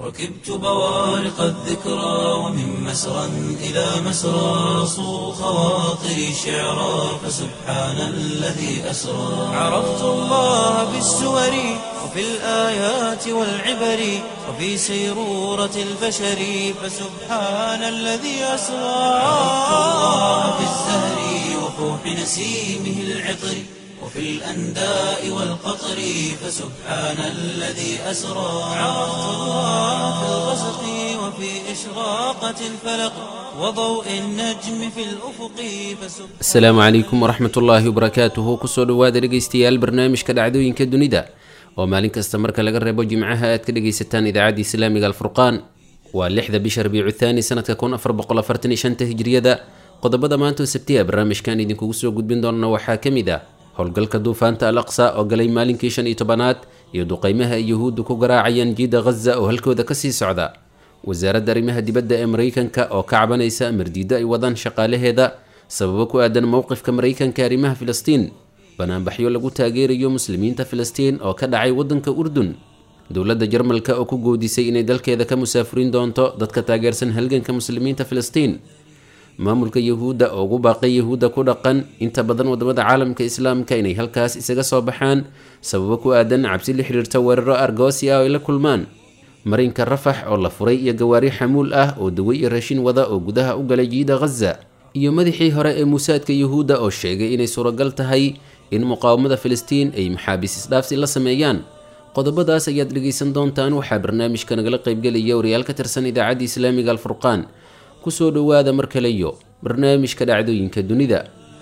ركبت بوارق الذكرى ومن مسرى إلى مسرى صو خواطري شعرا فسبحان الذي أسرى عرفت الله بالسور وفي الآيات والعبر وفي سيرورة البشر فسبحان الذي أسرى عرفت الله بالزهر وفوح نسيمه العطر وفي الأنداء والقطر فسبحان الذي أسرى عرفت الله في الغسق وفي إشراقة الفلق وضوء النجم في الأفق فسبحان asalaamu calaykum waraxmat ullaahi wabarakaatuhu kusoo dhowaada dhegaystayaal barnaamijka dhacdooyinka dunida oo maalin kasta marka laga reebo jimcaha aad ka dhegaysataan idaacadda islaamiga alfurqaan waa lixda bisha rabiicu thaani sanadka kun afar boqol afartan iyo shanta hijriyada qodobada maanta oo sabtiya barnaamijkan idinkugu soo gudbin doona waxaa ka mid ah howlgalka duufaanta al aqsa oo galay maalinkii shan iyo tobanaad iyo duqeymaha ay yuhuuddu ku garaacayaan jiida ghaza oo halkooda kasii socda wasaaradda arrimaha dibadda ee maraykanka oo ka cabanaysa amardiiddo ay wadaan shaqaalaheeda sababo ku aadan mowqifka maraykanka ee arrimaha filistiin banaanbaxyo lagu taageerayo muslimiinta filistiin oo ka dhacay waddanka urdun dowladda jarmalka oo ku goodisay inay dalkeeda ka musaafurin doonto dadka taageersan halganka muslimiinta filistiin maamulka yahuudda oo ugu baaqay yahuudda ku dhaqan inta badan wadamada caalamka islaamka inay halkaas isaga soo baxaan sababo ku aadan cabsi la xiriirta weeraro argoosi ah oo ay la kulmaan marinka rafax oo la furay iyo gawaari xamuul ah oo dawe iyo raashin wada oo gudaha u galay jiida ghaza iyo madaxii hore ee muusaadka yuhuudda oo sheegay inay suuragal tahay in muqaawamada filistiin ay maxaabiis isdhaafsi la sameeyaan qodobadaas ayaad dhegaysan doontaan waxaa barnaamijka nagala qaybgelaya wariyaal ka tirsan idaacadda islaamiga alfurqaan kusoo dhowaada mar kale iyo barnaamijka dhacdooyinka dunida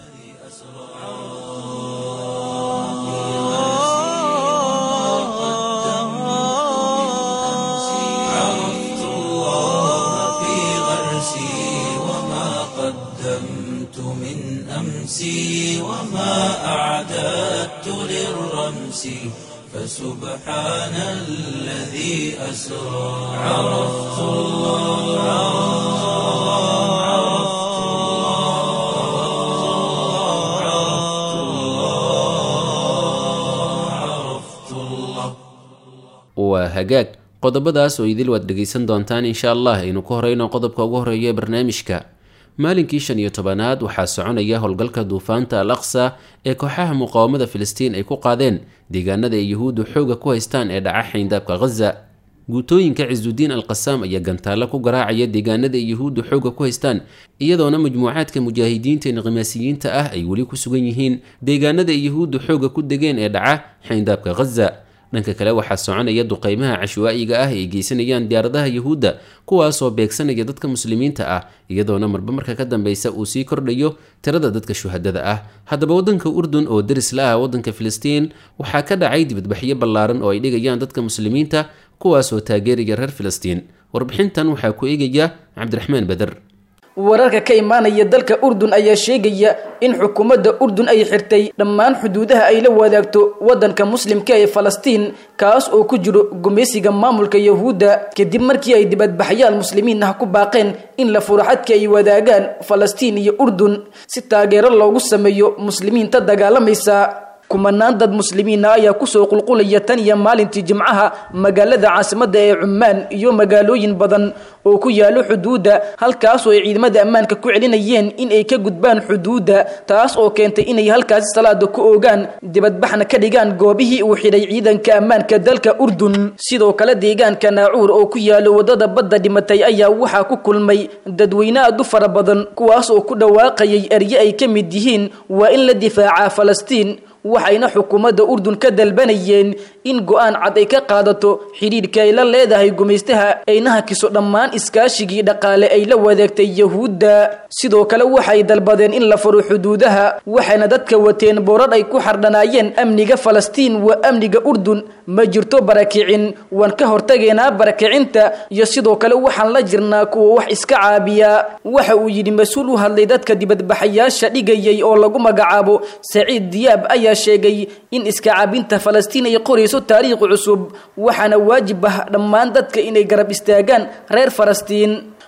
عرفت الله في غرسي وما قدمت من أمسي وما أعددت للرمس فسبحان الذي أسرى عرفت الله عرفت الله عرفت الله waa hagaag qodobadaas oo idil waad dhegaysan doontaan insha allah aynu ku horeyno qodobka ugu horeeya ee barnaamijka maalinkii shan iyo tobanaad waxaa soconaya howlgalka duufaanta al aqsa ee kooxaha muqaawamada filistiin ay ku qaadeen deegaanada ay yuhuuddu xooga ku haystaan ee dhaca xayndaabka ghaza guutooyinka cisudiin al qasaam ayaa gantaallo ku garaacaya deegaanada ay yuhuuddu xooga ku haystaan iyadoona majmuucaadka mujaahidiinta ee niqimaasiyiinta ah ay weli ku sugan yihiin deegaanada ay yuhuuddu xooga ku degeen ee dhaca xayndaabka ghaza dhanka kale waxaa soconaya duqeymaha cashwaa'iga ah ay geysanayaan diyaaradaha yuhuudda kuwaasoo beegsanaya dadka muslimiinta ah iyadoona marba marka ka dambeysa uu sii kordhayo tirada dadka shuhadada ah haddaba waddanka urdun oo deris la ah waddanka filistiin waxaa ka dhacay dibadbaxyo ballaaran oo ay dhigayaan dadka muslimiinta kuwaasoo taageeraya reer filistiin warbixintan waxaa ku eegaya cabdiraxmaan beder wararka ka imaanaya dalka urdun ayaa sheegaya in xukuumadda urdun ay xirtay dhammaan xuduudaha ay la wadaagto waddanka muslimka ee falastiin kaas oo ku jiro gumaysiga maamulka yahuudda kadib markii ay dibadbaxyaal muslimiin ah ku baaqeen in la furo xadka ay wadaagaan falastiin iyo urdun si taageero loogu sameeyo muslimiinta dagaalamaysa kumanaan dad muslimiina ayaa kusoo qulqulaya tan iyo maalintii jimcaha magaalada caasimadda ee cummaan iyo magaalooyin badan oo ku yaalo xuduudda halkaasoo ay ciidamada ammaanka ku celinayeen in ay ka gudbaan xuduudda taas oo keentay inay halkaasi salaada ku oogaan dibadbaxna ka dhigaan goobihii uu xidhay ciidanka ammaanka dalka urdun sidoo kale deegaanka naacuur oo ku yaalo wadada badda dhimatay ayaa waxaa ku kulmay dadweyne aad u fara badan kuwaas oo ku dhawaaqayay erye ay ka mid yihiin waa in la difaacaa falastiin waxayna xukuumadda urdun ka dalbanayeen in go-aan cad ay ka qaadato xidhiidhka ay la leedahay gumaystaha ayna hakiso dhammaan iskaashigii dhaqaale ay la wadaagtay yahuudda sidoo kale waxay dalbadeen in la furo xuduudaha waxayna dadka wateen boorar ay ku xardhanaayeen amniga falastiin waa amniga urdun ma jirto barakicin waan ka hortageynaa barakicinta iyo sidoo kale waxaan la jirnaa kuwa wax iska caabiya waxa uu yidhi mas-uul u hadlay dadka dibadbaxayaasha dhigayay oo lagu magacaabo saciid diyaab ayaa sheegay in iska caabinta falastiin ay qorayso taariikh cusub waxaana waajib ah dhammaan dadka inay garab istaagaan reer falastiin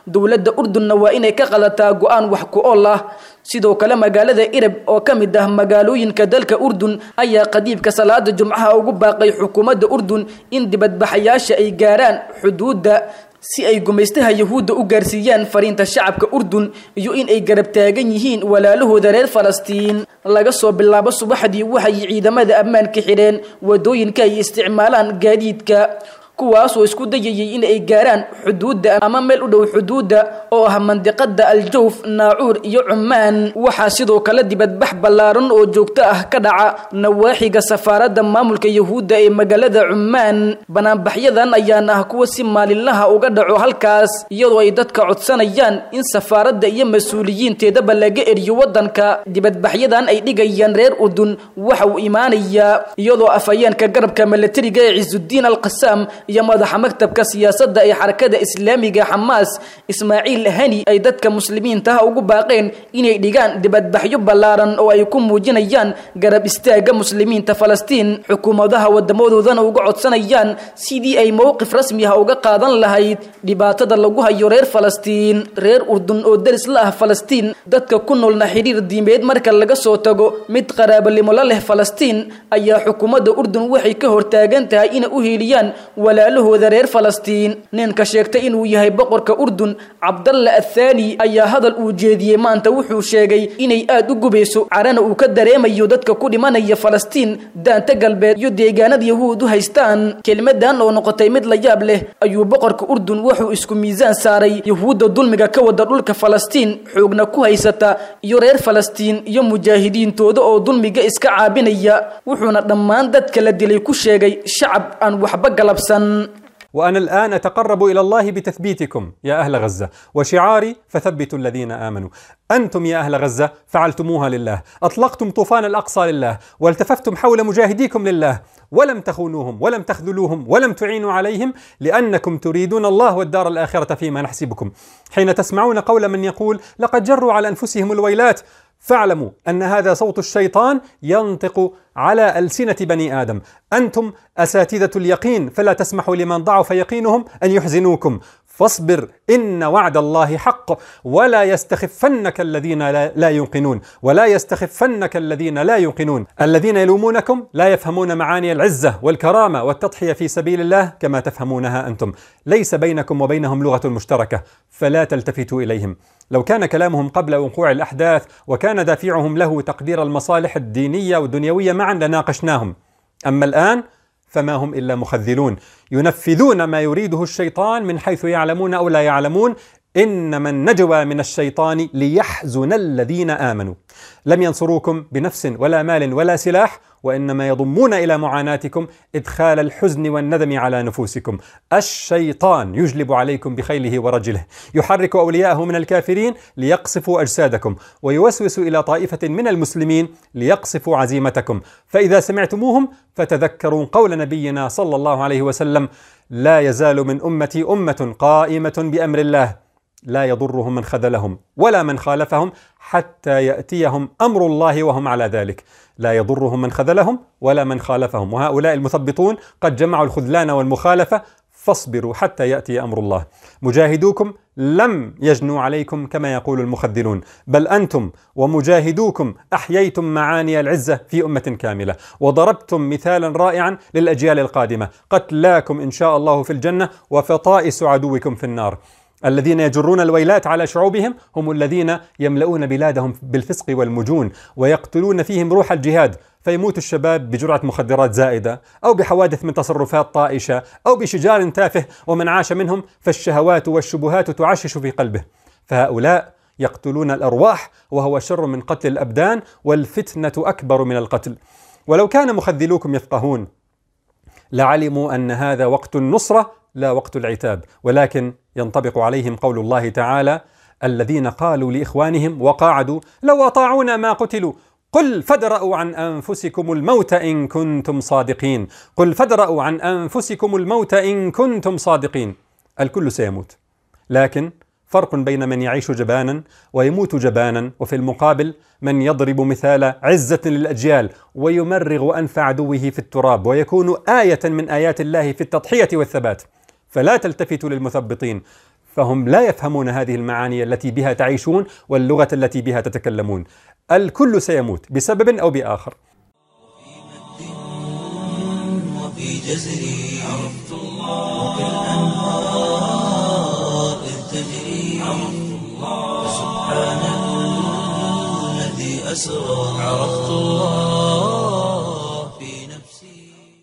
dowladda urdunna waa inay ka qalataa go-aan wax ku ool ah sidoo kale magaalada irab oo ka mid ah magaalooyinka dalka urdun ayaa qadiibka salaada jumcaha ugu baaqay xukuumadda urdun in dibadbaxayaasha ay gaaraan xuduudda si ay gumaystaha yahuudda u gaarsiiyaan fariinta shacabka urdun iyo in ay garab taagan yihiin walaalahooda reer falastiin laga soo bilaabo subaxdii waxay ciidamada ammaanka xidheen wadooyinka ay isticmaalaan gaadiidka kuwaasoo isku dayayay in ay gaaraan xuduudda ama meel u dhow xuduudda oo ah mandiqada aljawf naacuur iyo cumaan waxaa sidoo kale dibadbax ballaaran oo joogto ah ka dhaca nawaaxiga safaaradda maamulka yahuudda ee magaalada cumaan banaanbaxyadan ayaana ah kuwa si maalinlaha uga dhaco halkaas iyadoo ay dadka codsanayaan in safaaradda iyo mas-uuliyiinteedaba laga eriyo waddanka dibadbaxyadan ay dhigayaan reer urdun waxa uu imaanayaa iyadoo afhayeenka garabka milatariga ee cisudiin alqasaam iyo madaxa maktabka siyaasadda ee xarakada islaamiga xamaas ismaaciil hani ay dadka muslimiintaha ugu baaqeen inay dhigaan dibadbaxyo ballaaran oo ay ku muujinayaan garab istaaga muslimiinta falastiin xukuumadaha wadamadoodana uga codsanayaan sidii ay mowqif rasmi ah uga qaadan lahayd dhibaatada lagu hayo reer falastiin reer urdun oo deris la ah falastiin dadka ku noolna xidhiir diimeed marka laga soo tago mid qaraabalimo la leh falastiin ayaa xukuumadda urdun waxay ka hortaagan tahay inay u hiiliyaan walaalahooda reer falastiin ninka sheegtay inuu yahay boqorka urdun cabdalla athaani ayaa hadal uu jeediyey maanta wuxuu sheegay inay aada u gubayso carana uu ka dareemayo dadka ku dhimanaya falastiin daanta galbeed iyo deegaanada yahuud u haystaan kelimadan oo noqotay mid la yaab leh ayuu boqorka urdun wuxuu isku miisaan saaray yahuudda dulmiga ka wada dhulka falastiin xoogna ku haysata iyo reer falastiin iyo mujaahidiintooda oo dulmiga iska caabinaya wuxuuna dhammaan dadka la dilay ku sheegay shacab aan waxba galabsan وانا الان اتقرب الى الله بتثبيتكم يا اهل غزه وشعاري فثبتوا الذين امنوا انتم يا اهل غزه فعلتموها لله اطلقتم طوفان الاقصى لله والتففتم حول مجاهديكم لله ولم تخونوهم ولم تخذلوهم ولم تعينوا عليهم لانكم تريدون الله والدار الاخره فيما نحسبكم حين تسمعون قول من يقول لقد جروا على انفسهم الويلات فاعلموا ان هذا صوت الشيطان ينطق على السنه بني ادم انتم اساتذه اليقين فلا تسمحوا لمن ضعف يقينهم ان يحزنوكم فاصبر ان وعد الله حق ولا يستخفنك الذين لا, لا يوقنون ولا يستخفنك الذين لا يوقنون الذين يلومونكم لا يفهمون معاني العزه والكرامه والتضحيه في سبيل الله كما تفهمونها انتم ليس بينكم وبينهم لغه مشتركه فلا تلتفتوا اليهم لو كان كلامهم قبل وقوع الاحداث وكان دافعهم له تقدير المصالح الدينيه والدنيويه معا لناقشناهم اما الان فما هم الا مخذلون ينفذون ما يريده الشيطان من حيث يعلمون او لا يعلمون انما النجوى من الشيطان ليحزن الذين امنوا لم ينصروكم بنفس ولا مال ولا سلاح وانما يضمون الى معاناتكم ادخال الحزن والندم على نفوسكم الشيطان يجلب عليكم بخيله ورجله يحرك اولياءه من الكافرين ليقصفوا اجسادكم ويوسوس الى طائفه من المسلمين ليقصفوا عزيمتكم فاذا سمعتموهم فتذكروا قول نبينا صلى الله عليه وسلم لا يزال من امتي امه قائمه بامر الله لا يضرهم من خذلهم ولا من خالفهم حتى ياتيهم امر الله وهم على ذلك لا يضرهم من خذلهم ولا من خالفهم وهؤلاء المثبطون قد جمعوا الخذلان والمخالفه فاصبروا حتى ياتي امر الله مجاهدوكم لم يجنوا عليكم كما يقول المخذلون بل انتم ومجاهدوكم احييتم معاني العزه في امه كامله وضربتم مثالا رائعا للاجيال القادمه قتلاكم ان شاء الله في الجنه وفطائس عدوكم في النار الذين يجرون الويلات على شعوبهم هم الذين يملؤون بلادهم بالفسق والمجون ويقتلون فيهم روح الجهاد فيموت الشباب بجرعة مخدرات زائدة أو بحوادث من تصرفات طائشة أو بشجار تافه ومن عاش منهم فالشهوات والشبهات تعشش في قلبه فهؤلاء يقتلون الأرواح وهو شر من قتل الأبدان والفتنة أكبر من القتل ولو كان مخذلوكم يفقهون لعلموا أن هذا وقت النصرة لا وقت العتاب ولكن ينطبق عليهم قول الله تعالى الذين قالوا لاخوانهم وقاعدوا لو اطاعونا ما قتلوا قل فادرأوا عن انفسكم الموت ان كنتم صادقين قل فادرأوا عن انفسكم الموت ان كنتم صادقين الكل سيموت لكن فرق بين من يعيش جبانا ويموت جبانا وفي المقابل من يضرب مثال عزة للأجيال ويمرغ أنف عدوه في التراب ويكون آية من آيات الله في التضحية والثبات فلا تلتفتوا للمثبطين فهم لا يفهمون هذه المعاني التي بها تعيشون واللغه التي بها تتكلمون الكل سيموت بسبب او باخر وفي جزري عرفت الله وكالأنهار إذ تجري عرفت الله سبحان الذي أسرى عرفت الله في نفسي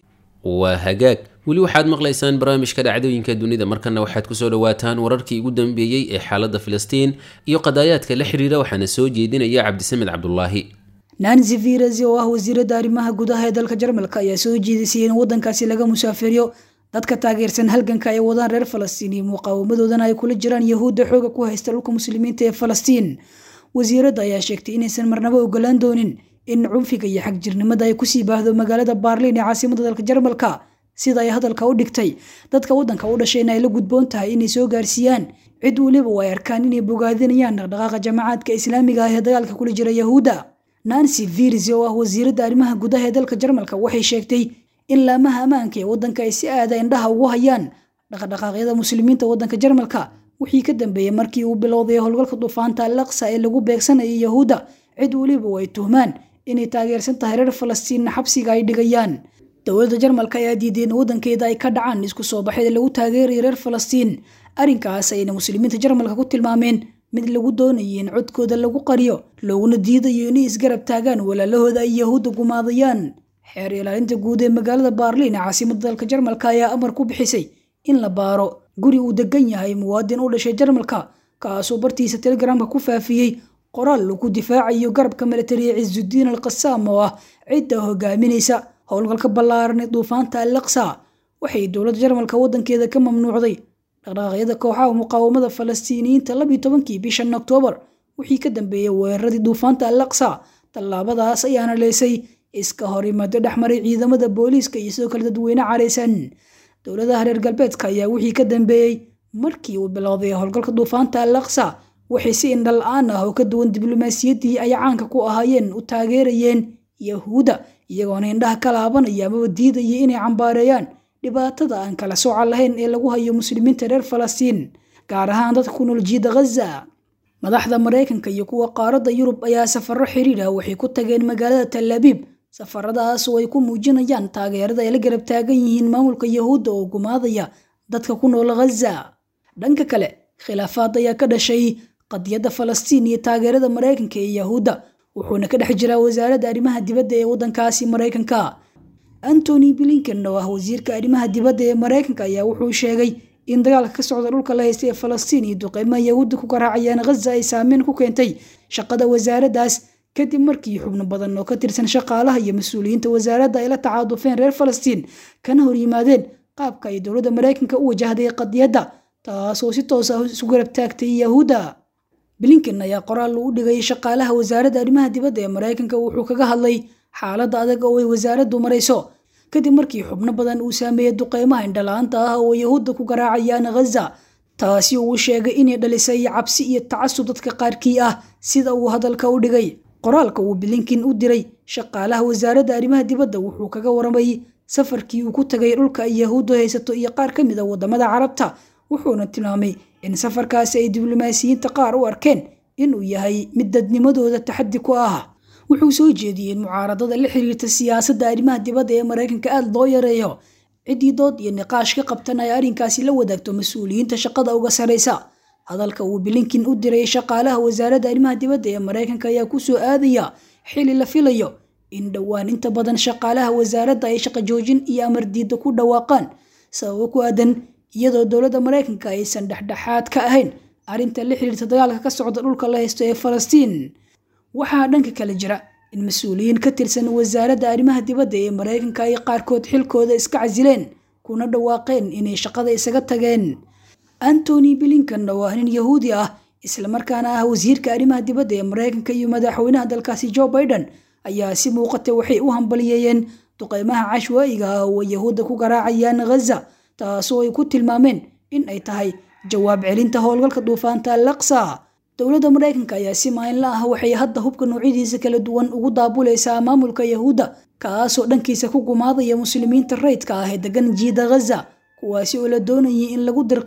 waa hagaag weli waxaad maqlaysaan barnaamijka dhacdooyinka dunida markana waxaad kusoo dhawaataan wararkii ugu dambeeyey ee xaaladda filistiin iyo qadaayaadka la xiriira waxaana soo jeedinaya cabdisamed cabdulaahi nancy viras oo ah wasiiradda arrimaha gudaha ee dalka jarmalka ayaa soo jeedisay in waddankaasi laga musaafiriyo dadka taageersan halganka ay wadaan reer falastiin iyo muqaawamadoodana ay kula jiraan yahuudda xooga ku haysta dhulka muslimiinta ee falastiin wasiiradda ayaa sheegtay inaysan marnabo ogolaan doonin in cunfiga iyo xagjirnimada ay kusii baahdo magaalada baarliin ee caasimada dalka jarmalka sida ay hadalka u dhigtay dadka waddanka u dhashayna ay la gudboon tahay inay soo gaarsiiyaan cid weliba oo ay arkaan inay bogaadinayaan dhaqdhaqaaqa jamacaadka islaamiga ah ee dagaalka kula jira yahuudda nancy virs oo ah wasiiradda arrimaha gudaha ee dalka jarmalka waxay sheegtay in laamaha ammaanka ee waddanka ay si aada indhaha ugu hayaan dhaqdhaqaaqyada muslimiinta waddanka jarmalka wixii ka dambeeyey markii uu bilowday howlgalka duufaanta alaqsa ee lagu beegsanayay yahuudda cid weliba oo ay tuhmaan inay taageersan tahay reer falastiinna xabsiga ay dhigayaan dowladda jarmalka ayaa diiday in waddankeeda ay ka dhacaan isku soo baxyada lagu taageerayo reer falastiin arrinkaas ayna muslimiinta jarmalka ku tilmaameen mid lagu doonayay in codkooda lagu qariyo looguna diidayo inay isgarab taagaan walaalahooda ay yahuudda gumaadayaan xeer ilaalinta guud ee magaalada baarliin ee caasimada dalka jarmalka ayaa amar ku bixisay in la baaro guri uu degan yahay muwaadin u dhashay jarmalka kaasoo bartiisa telegramka ku faafiyey qoraal lagu difaacayo garabka milatariya ciisudiin al qasaam oo ah cidda hogaaminaysa howlgalka ballaaran ee duufaanta alaqsa waxay dowladda jarmalka waddankeeda ka mamnuucday dhaqdhaqaaqyada kooxaha muqaawamada falastiiniyiinta labiyo tobankii bishan oktoobar wixii ka dambeeyey weeraradii duufaanta alaqsa tallaabadaas ayaana leysay iska hor imaado dhexmaray ciidamada booliiska iyo sidoo kale dadweyne caraysan dowladaha reer galbeedka ayaa wixii ka dambeeyey markii uu bilowday howlgalka duufaanta alaqsa waxay si indhala-aan ah oo ka duwan diblomaasiyaddii ay caanka ku ahaayeen u taageerayeen yahuudda iyagoona indhaha ka laabanaya amaba diidaya inay cambaareeyaan dhibaatada aan kala sooca lahayn ee lagu hayo muslimiinta reer falastiin gaar ahaan dadka ku nool jiida ghaza madaxda maraykanka iyo kuwa qaaradda yurub ayaa safarro xiriir ah waxay ku tageen magaalada talabiib safaradaas oo ay ku muujinayaan taageerada ay la garab taagan yihiin maamulka yahuudda oo gumaadaya dadka ku nool ghaza dhanka kale khilaafaad ayaa ka dhashay qadiyadda falastiin iyo taageerada maraykanka ee yahuudda wuxuuna ka dhex jiraa wasaaradda arrimaha dibadda ee waddankaasi maraykanka antony blinken oo ah wasiirka arrimaha dibadda ee maraykanka ayaa wuxuu sheegay in dagaalka ka socda dhulka la haysta ee falastiin iyo duqeymaha yahuudda ku garaacayaan ghaza ay saameyn ku keentay shaqada wasaaraddaas kadib markii xubno badan oo ka tirsan shaqaalaha iyo mas-uuliyiinta wasaaradda ay la tacaadufeen reer falastiin kana hor yimaadeen qaabka ay dowladda maraykanka u wajahday qadiyadda taasoo si toos ah isu garab taagtay yahuudda blinken ayaa qoraal u dhigay shaqaalaha wasaaradda arrimaha dibadda ee maraykanka wuxuu kaga hadlay xaaladda adag oo ay wasaaraddu marayso kadib markii xubno badan uu saameeyey duqeymaha indhala-aanta ah oo yahuudda ku garaacayaan ghaza taasi uu sheegay inay dhalisay cabsi iyo tacasub dadka qaarkii ah sida uu hadalka u dhigay qoraalka uu blinken u diray shaqaalaha wasaaradda arrimaha dibadda wuxuu kaga waramay safarkii uu ku tagay dhulka ay yahuuddu haysato iyo qaar ka mid a waddamada carabta wuxuuna tilmaamay in safarkaasi ay diblomaasiyiinta qaar u arkeen inuu yahay mid dadnimadooda taxaddi ku ah wuxuu soo jeediyey in mucaaradada la xiriirta siyaasadda arrimaha dibadda ee maraykanka aada loo yareeyo ciddii dood iyo niqaash ka qabtan ay arrinkaasi la wadaagto mas-uuliyiinta shaqada uga saraysa hadalka uu blinken u diray shaqaalaha wasaaradda arrimaha dibadda ee maraykanka ayaa ku soo aadaya xili la filayo in dhowaan inta badan shaqaalaha wasaaradda ay shaqo joojin iyo amar diidda ku dhawaaqaan sababo ku aadan iyadoo dowladda maraykanka aysan dhexdhexaad ka ahayn arrinta la xiriirta dagaalka ka socda dhulka la haysto ee falastiin waxaa dhanka kale jira in mas-uuliyiin ka tirsan wasaaradda arrimaha dibadda ee maraykanka ay qaarkood xilkooda iska casileen kuna dhawaaqeen inay shaqada isaga tageen antony blinken oo ah nin yahuudi ah islamarkaana ah wasiirka arrimaha dibadda ee maraykanka iyo madaxweynaha dalkaasi joe biden ayaa si muuqata waxay u hambaliyeeyeen duqeymaha cashwaa'iga ah oo yahuudda ku garaacayaan ghaza taasoo ay ku tilmaameen in ay tahay jawaab celinta howlgalka duufaanta alaqsa dowladda maraykanka ayaa si maalinla ah waxay hadda hubka noocyadiisa kala duwan ugu daabulaysaa maamulka yahuudda kaasoo dhankiisa ku gumaadaya muslimiinta rayidka ah ee degan jiida ghaza kuwaasi oo la doonayay in lagu dirqiyo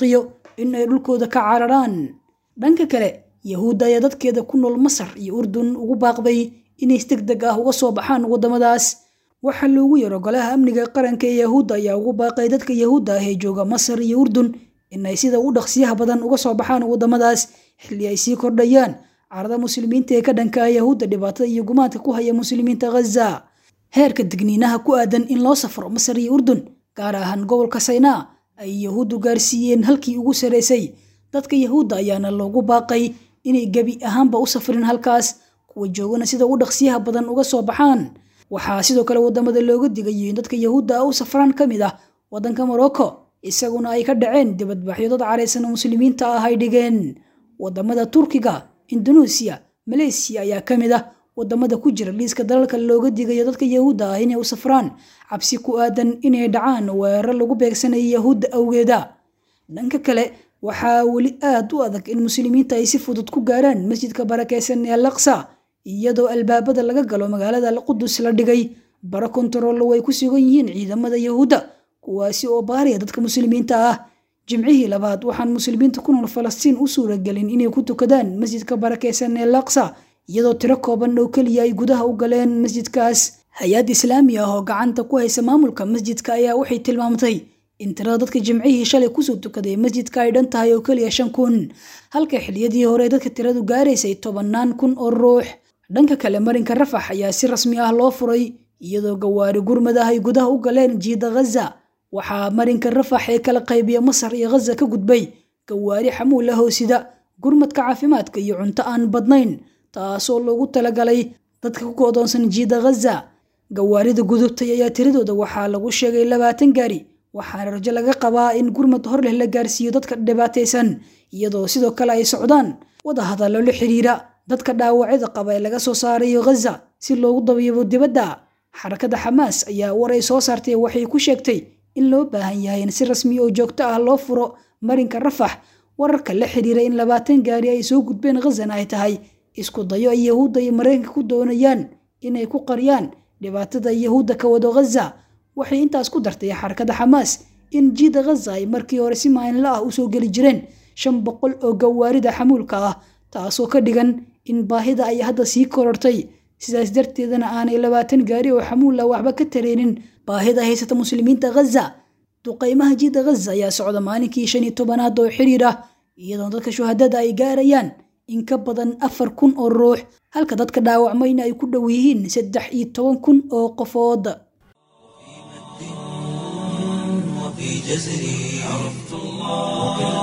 in ay dhulkooda ka cararaan dhanka kale yahuudda ayaa dadkeeda ku nool masar iyo urdun ugu baaqday inay si deg deg ah uga soo baxaan waddamadaas waxaa loogu yaro golaha amniga qaranka ee yahuudda ayaa ugu baaqay dadka yahuudda ah ee jooga masar iyo urdun inay sida u dhaqsiyaha badan uga soo baxaan waddamadaas xilli ay sii kordhayaan carada muslimiinta ee ka dhanka ah yahuudda dhibaatada iyo gumaadka ku haya muslimiinta ghaza heerka digniinaha ku aadan in loo safro masar iyo urdun gaar ahaan gobolka saynaa ay yahuuddu gaarsiiyeen halkii ugu saraysay dadka yahuudda ayaana loogu baaqay inay gebi ahaanba u safrin halkaas kuwa joogana sida u dhaqsiyaha badan uga soo baxaan waxaa sidoo kale wadamada looga digayo in dadka yahuudda ah u safraan ka mid ah waddanka morocco isaguna ay ka dhaceen dibadbaxyo dad caraysan oo muslimiinta ah ay dhigeen wadamada turkiga indoneesiya maleysiya ayaa ka mid ah wadamada ku jira liiska dalalka looga digayo dadka yahuudda ah inay u safraan cabsi ku aadan inay dhacaan weerar lagu beegsanayo yahuudda awgeeda dhanka kale waxaa weli aad u adag in muslimiinta ay si fudud ku gaaraan masjidka barakeysan ee alaqsa iyadoo albaabada laga galo magaalada alqudus la dhigay bara kontarollo way ku sugan yihiin ciidamada yahuudda kuwaasi oo baariya dadka muslimiinta ah jimcihii labaad waxaan muslimiinta ku nool falastiin u suuragelin inay ku tukadaan masjidka barakeysan ee alaqsa iyadoo tiro kooban oo keliya ay gudaha u galeen masjidkaas hay-ad islaami ah oo gacanta ku haysa maamulka masjidka ayaa waxay tilmaamtay in tirada dadka jimcihii shalay kusoo tukaday masjidka ay dhan tahay oo keliya shan kun halka xiliyadii hore dadka tiradu gaaraysay tobannaan kun oo ruux dhanka kale marinka rafax ayaa si rasmi ah loo furay iyadoo gawaari gurmad ah ay gudaha u galeen jiida ghaza waxaa marinka rafax ee kala qaybiya masar iyo ghaza ka gudbay gawaari xamuula hoosida gurmadka caafimaadka iyo cunto aan badnayn taasoo loogu talagalay dadka ku koodoonsan jiida ghaza gawaarida gudubtay ayaa tiradooda waxaa lagu sheegay labaatan gaari waxaana rajo laga qabaa in gurmad hor leh la gaarsiiyo dadka dhibaataysan iyadoo sidoo kale ay socdaan wadahadallo la xiriira dadka dhaawacyada qaba ee laga soo saarayo ghaza si loogu dabiibo dibadda xarakada xamaas ayaa war ay soo saartay waxay ku sheegtay in loo baahan yahay in si rasmi oo joogto ah loo furo marinka rafax wararka la xiriira in labaatan gaari ay soo gudbeen ghazana ay tahay isku dayo ay yahuudda iyo maraykanka ku doonayaan inay ku qariyaan dhibaatada yahuudda ka wado ghaza waxay intaas ku dartay xarakada xamaas in jiida ghaza ay markii hore si maalinla ah usoo geli jireen shan boqol oo gawaarida xamuulka ah taasoo ka dhigan in baahida ay hadda sii korortay sidaas darteedana aanay labaatan gaari oo xamuula waxba ka tareenin baahida haysata muslimiinta ghaza duqaymaha jiida ghaza ayaa socda maalinkii shan iyo tobanaad oo xiriir ah iyadoo dadka shuhadada ay gaarayaan in ka badan afar kun oo ruux halka dadka dhaawacmayna ay ku dhow yihiin saddex iyo toban kun oo qofood وفي جزري عرفت الله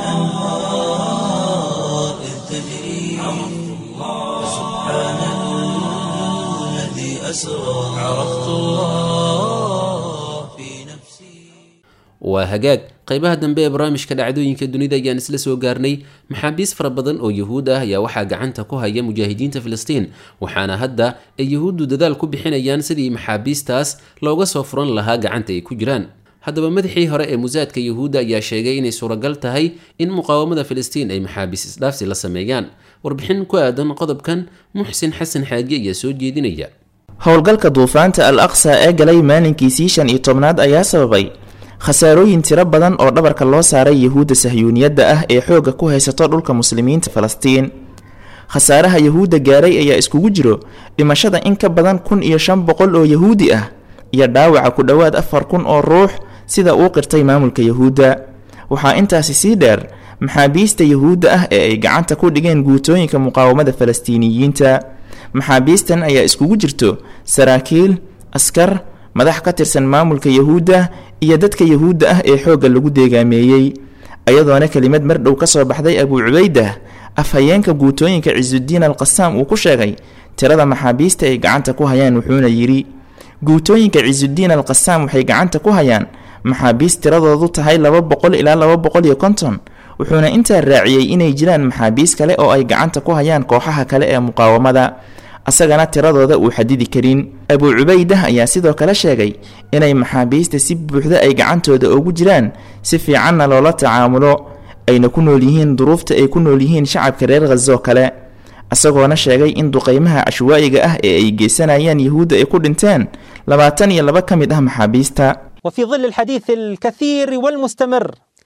وكالأنهار إذ تجري عرفت الله سبحان الذي أسرى عرفت الله في نفسي waa hagaag qaybaha dambe ee barnaamijka dhacdooyinka dunida ayaan isla soo gaarnay maxaabiis fara badan oo yuhuud ah ayaa waxaa gacanta ku haya mujaahidiinta filistiin waxaana hadda ay yuhuuddu dadaal ku bixinayaan sidii maxaabiistaas looga soo furan lahaa gacanta ay ku jiraan haddaba madaxii hore ee musaadka yuhuudda ayaa sheegay inay suuragal tahay in muqaawamada filistiin ay maxaabiis isdhaafsi la sameeyaan warbixin ku aadan qodobkan muxsin xasan xaaji ayaa soo jeedinaya howlgalka duufaanta al aqsa ee galay maalinkiisii shan iyo tobnaad ayaa sababay khasaarooyin tiro badan oo dhabarka loo saaray yuhuudda sahyuuniyadda ah ee xoogga ku haysato dhulka muslimiinta falastiin khasaaraha yuhuudda gaaray ayaa iskugu jiro dhimashada in ka badan kun iyo shan boqol oo yahuudi ah iyo dhaawaca ku dhowaad afar kun oo ruux sida uu qirtay maamulka yuhuudda waxaa intaasi sii dheer maxaabiista yuhuudda ah ee ay gacanta ku dhigeen guutooyinka muqaawamada falastiiniyiinta maxaabiistan ayaa iskugu jirto saraakiil askar madax ka tirsan maamulka yuhuudda iyo dadka yuhuudda ah ee xoogga lagu deegaameeyey ayadoona kelimad mar dhow ka soo baxday abuu cubaydah afhayeenka guutooyinka cisudiin al qasaam uu ku sheegay tirada maxaabiista ay gacanta ku hayaan wuxuuna yidhi guutooyinka cisudiin al qasaam waxay gacanta ku hayaan maxaabiist tiradoodu tahay laba boqol ilaa laba boqol iyo konton wuxuuna intaa raaciyey inay jiraan maxaabiis kale oo ay gacanta ku hayaan kooxaha kale ee muqaawamada asagana tiradooda uu xadidi karin abuu cubaydah ayaa sidoo kale sheegay inay maxaabiista si buuxda ay gacantooda ugu jiraan si fiicanna loola tacaamulo ayna ku nool yihiin duruufta ay ku nool yihiin shacabka reer khazoo kale isagoona sheegay in duqaymaha cashwaa'iga ah ee ay geysanayaan yuhuudda ay ku dhinteen labaatan iyo laba ka mid ah maxaabiista وفي ظل الحديث الكثير والمستمر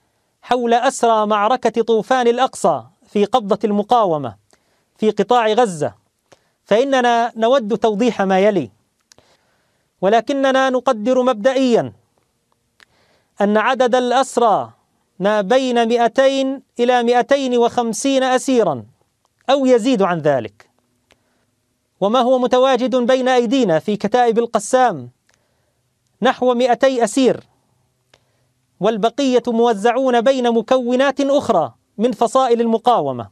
حول أسرى معركة طوفان الأقصى في قبضة المقاومة في قطاع غزة فإننا نود توضيح ما يلي ولكننا نقدر مبدئيا أن عدد الأسرى ما بين 200 إلى 250 أسيرا أو يزيد عن ذلك وما هو متواجد بين أيدينا في كتائب القسام نحو 200 أسير والبقية موزعون بين مكونات أخرى من فصائل المقاومة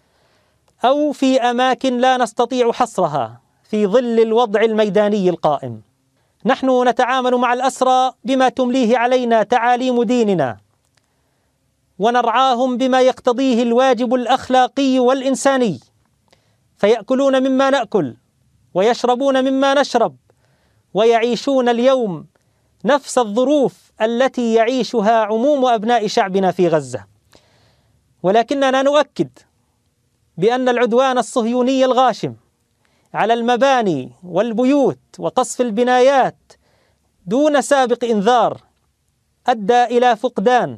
أو في أماكن لا نستطيع حصرها في ظل الوضع الميداني القائم نحن نتعامل مع الأسرى بما تمليه علينا تعاليم ديننا ونرعاهم بما يقتضيه الواجب الأخلاقي والإنساني فيأكلون مما نأكل ويشربون مما نشرب ويعيشون اليوم نفس الظروف التي يعيشها عموم أبناء شعبنا في غزة ولكننا نؤكد بأن العدوان الصهيوني الغاشم على المباني والبيوت وقصف البنايات دون سابق إنذار أدى إلى فقدان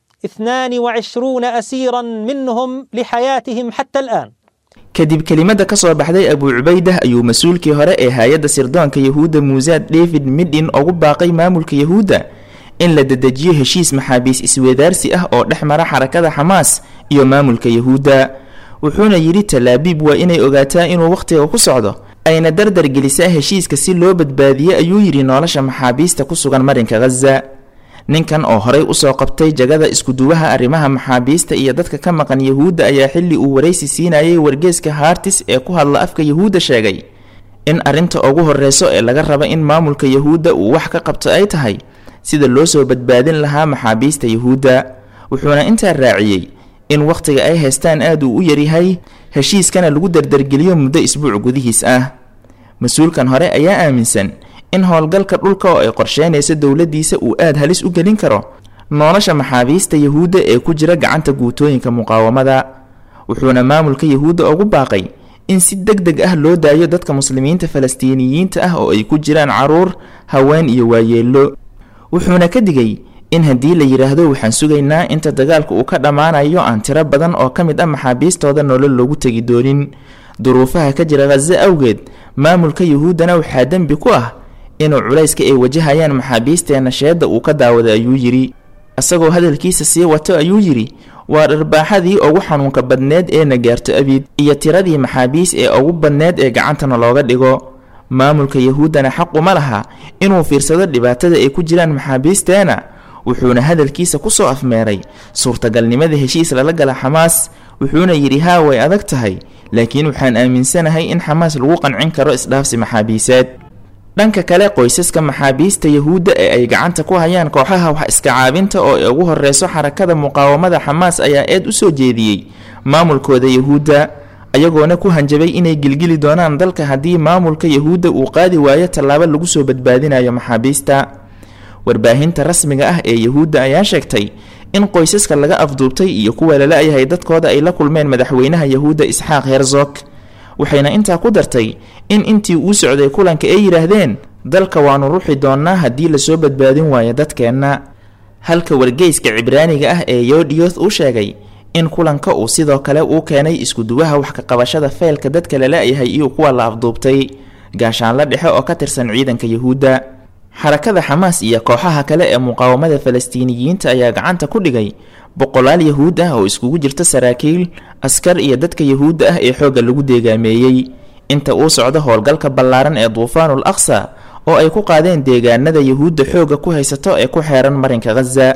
22 أسيرا منهم لحياتهم حتى الآن kadib kelimada ka soo baxday abuu cubaydah ayuu mas-uulkii hore ee hay-adda sirdoonka yahuudda muusaad david midhin ugu baaqay maamulka yahuudda in la dedejiyo heshiis maxaabiis isweedaarsi ah oo dhex mara xarakada xamaas iyo maamulka yahuudda wuxuuna yidhi talaabiib waa inay ogaataa inuu wakhtiga ku socdo ayna dardar gelisaa heshiiska si loo badbaadiyo ayuu yidhi nolosha maxaabiista ku sugan marinka khaza ninkan oo horay usoo qabtay jagada iskuduwaha arrimaha maxaabiista iyo dadka ka maqan yahuudda ayaa xilli uu waraysi siinayay wargeeska hartis ee ku hadla afka yahuudda sheegay in arrinta ugu horreyso ee laga raba in maamulka yahuudda uu wax ka qabto ay tahay sida loo soo badbaadin lahaa maxaabiista yahuudda wuxuuna intaa raaciyey in wakhtiga ay haystaan aad uu u yaryahay heshiiskana lagu dardargeliyo muddo isbuuc gudihiis ah mas-uulkan hore ayaa aaminsan in howlgalka dhulka oo ay qorsheynaysa dowladdiisa uu aad halis u gelin karo nolosha maxaabiista yahuudda ee ku jira gacanta guutooyinka muqaawamada wuxuuna maamulka yahuudda ugu baaqay in si deg deg ah loo daayo dadka muslimiinta falastiiniyiinta ah oo ay ku jiraan caruur haween iyo waayeello wuxuuna ka digay in haddii la yidhaahdo waxaan sugaynaa inta dagaalka uu ka dhammaanayo aan tiro badan oo ka mid ah maxaabiistooda nolol loogu tegi doonin duruufaha ka jira khaze awgeed maamulka yahuuddana waxaa dembi ku ah inuu culayska ay wajahayaan maxaabiisteenna sheedda uu ka daawaday ayuu yidhi isagoo hadalkiisa sii wato ayuu yidhi waa dharbaaxadii ugu xanuunka badneed ee na gaarto abiid iyo tiradii maxaabiis ee ugu badneed ee gacantana looga dhigo maamulka yahuuddana xaquma laha inuu fiirsado dhibaatada ay ku jiraan maxaabiisteena wuxuuna hadalkiisa ku soo afmeeray suurtagalnimada heshiis lala gala xamaas wuxuuna yidhi haa way adag tahay laakiin waxaan aaminsanahay in xamaas lagu qancin karo isdhaafsi maxaabiiseed dhanka kale qoysaska maxaabiista yahuudda ee ay gacanta ku hayaan kooxaha wax iska caabinta oo ay ugu horreyso xarakada muqaawamada xamaas ayaa eed u soo jeediyey maamulkooda yahuudda ayagoona ku hanjabay inay gilgili doonaan dalka haddii maamulka yahuudda uu qaadi waayo tallaabo lagu soo badbaadinayo maxaabiista warbaahinta rasmiga ah ee yahuudda ayaa sheegtay in qoysaska laga afduubtay iyo kuwa lala-yahay dadkooda ay la kulmeen madaxweynaha yahuudda isxaaq herzog waxayna intaa ku dartay in intii uu socday kulanka ay yidhaahdeen dalka waanu ruxi doonnaa haddii lasoo badbaadin waayo dadkeenna halka wargeyska cibraaniga ah ee yodioth uu sheegay in kulanka uu sidoo kale uu keenay iskuduwaha wax ka qabashada feelka dadka lala-yahay iyo kuwa la afduubtay gaashaanla dhexe oo ka tirsan ciidanka yahuudda xarakada xamaas iyo kooxaha kale ee muqaawamada falastiiniyiinta ayaa gacanta ku dhigay boqolaal yahuud ah oo iskugu jirta saraakiil askar iyo dadka yahuudda ah ee xoogga lagu deegaameeyey inta uu socdo howlgalka ballaaran ee duufaanul aqsa oo ay ku qaadeen deegaanada yahuudda xoogga ku haysato ee ku xeeran marinka khaza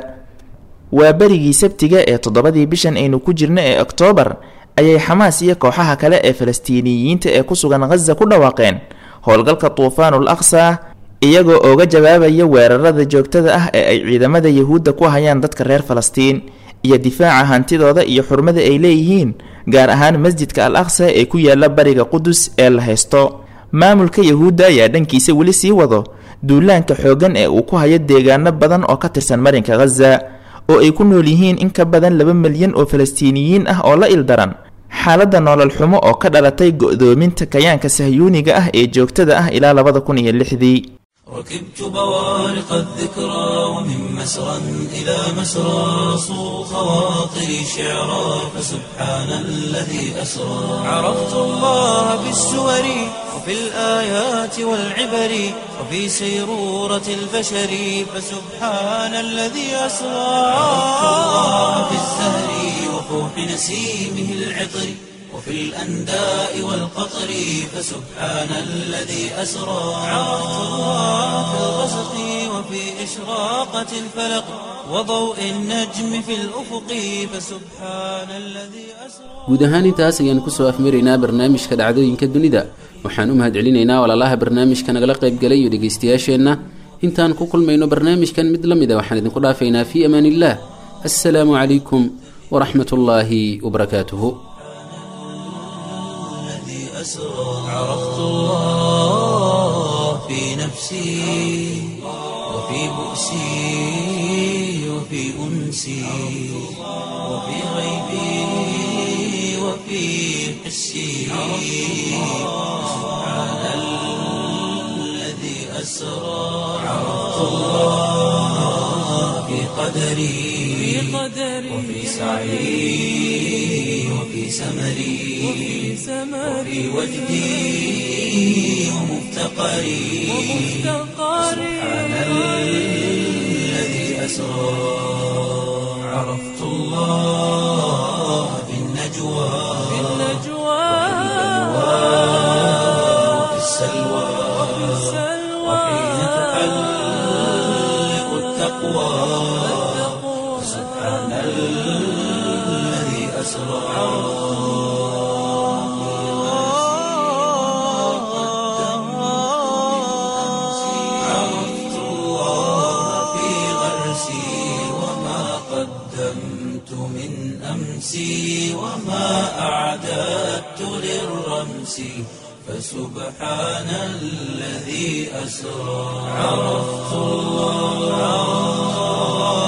waa berigii sabtiga ee toddobadii bishan aynu ku jirno ee oktoobar ayay xamaas iyo kooxaha kale ee falastiiniyiinta ee ku sugan khaza ku dhawaaqeen howlgalka duufaanul aqsa iyagoo ooga jawaabaya weerarada joogtada ah ee ay ciidamada yahuudda ku hayaan dadka reer falastiin iyo difaaca hantidooda iyo xurmada ay leeyihiin gaar ahaan masjidka al aqsa ee ku yaala bariga qudus ee la haysto maamulka yahuudda ayaa dhankiisa weli sii wado duulaanka xooggan ee uu ku hayo deegaano badan oo ka tirsan marinka khaza oo ay ku nool yihiin in ka badan laba milyan oo falastiiniyiin ah oo la ildaran xaaladda nolol xumo oo ka dhalatay go'doominta kayaanka sahyuuniga ah ee joogtada ah ilaa labada kun iyo lixdii ركبت بوارق الذكرى ومن مسرى إلى مسرى صو خواطري شعرا فسبحان الذي أسرى عرفت الله بالسور وفي الآيات والعبر وفي سيرورة البشر فسبحان الذي أسرى عرفت الله بالزهر وفوح نسيمه العطر وفي الأنداء والقطر فسبحان الذي أسرى عرفت الله في الغسق وفي إشراقة الفلق وضوء النجم في الأفق فسبحان الذي أسرى guud ahaan intaas ayaan kusoo afmaraynaa barnaamijka dhacdooyinka dunida waxaan u mahadcelinaynaa walaalaha barnaamijka nagala qaybgalay iyo dhegaystayaasheenna intaan ku kulmayno barnaamijkan mid la mid a waxaan idinku dhaafaynaa fii amaan illah assalaamu calaykum waraxmat ullaahi wabarakaatuhu الذي أسرى عرفت الله في نفسي وفي بؤسي وفي أنسي وفي غيبي وفي حسي سبحان الذي أسرى عرفت الله في قدري وفي سعي وفي سمري وفي وجدي ومفتقري سبحان الذي أسرى عرفت الله في النجوى وفي السلوى وحين تحلق التقوى سبحان الذي أسرى عرفت الله في غرسي وما قدمت من أمسي وما أعددت للرمس فسبحان الذي أسرى عرفت الله